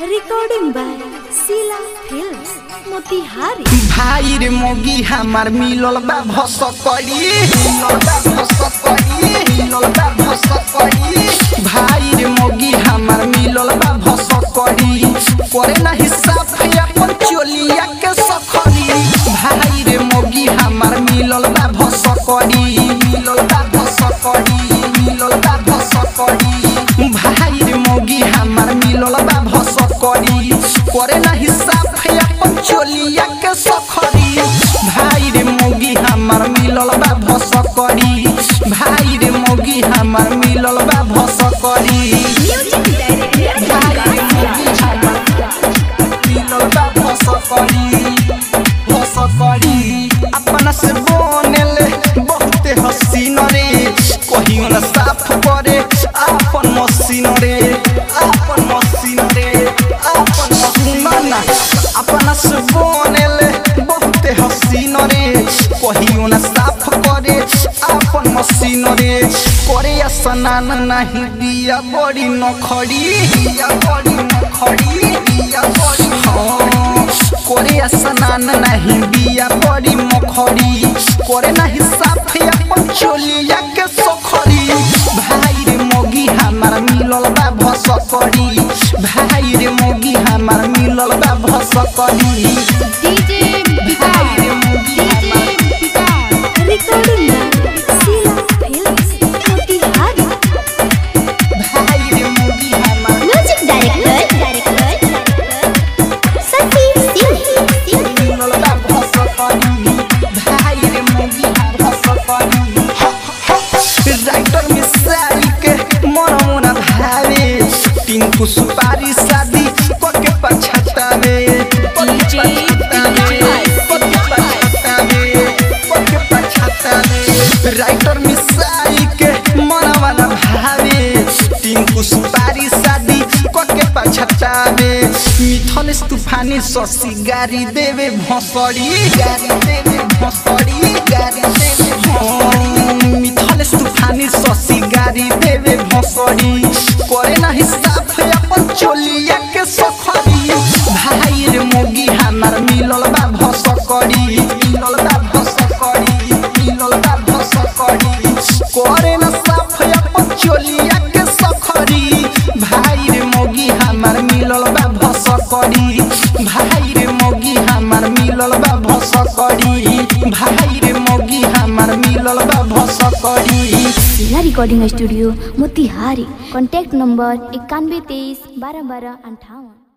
recording by Sila Films, Motihari. भाई रे मोगी हमार मिलल बा भस करी मिलल बा भस करी मिलल बा भस करी भाई रे मोगी हमार मिलल बा भस करी करे ना हिसाब है अपन चोलिया के सखरी भाई रे मोगी हमार मिलल बा भस करी मिलल बा भस करी मिलल बा भस करी भाई रे मोगी हमार मिलल बा भस करी करे ना हिसाब है अपन चोलिया के सखरी भाई रे मोगी हमार मिलल बा भस करी भाई रे मोगी हमार मिलल बा भस करी भाई रे मोगी हमार मिलल बा भस करी भस करी अपना से बनेले बहुते हसीन रे कहियो ना साफ करे आपन मसीन रे आपन मसीन रे आपन मसीन ना अपना से बनेले बहुते हसीन रे कहियो ना साफ करे आपन मसीन रे करे स्नान नहीं दिया बड़ी नखड़ी दिया बड़ी नखड़ी दिया बड़ी हाँ करे स्नान नहीं दिया बड़ी मखड़ी करे नहीं साफ अपन चोलिया के सखरी भाई रे मोगी हमार मिलल बा भस करी भाई रे मोगी हमार मिलल बा भस करी भाई रे मोगी हमार Recording by Sila Films, Motihari. भाई रे मोगी हमार म्यूजिक डायरेक्टर सती सिंह मिलल बा भस करी भाई रे मोगी हमार भस करी राइटर में साड़ी के मन मन भावे टिंकू सुपारी शादी पके पछतावे पके पछतावे पके पछतावे पके पछतावे राइटर में साड़ी के मन मन भावे टिंकू सुपारी शादी पके पछतावे मिथल तूफानी ससी गाड़ी देवे भसड़ी गाड़ी देवे भसड़ी गाड़ी देवे भसड़ी मिथल तूफानी ससी गाड़ी देवे भसड़ी करे ना हिसाब है अपन चोलिया के सखरी भाई रे मोगी हमार मिलल बा भस करी मिलल बा भस करी मिलल बा भस करी करे ना साफ है अपन चोलिया के सखरी भाई रे मोगी हमार मिलल बा भस करी भाई रे मोगी हमार मिलल बा भस करी भाई रे मोगी हमार मिलल बा भस करी Sila Recording Studio, Motihari. Contact number इक्यानवे तेईस बारह बारह अंठावन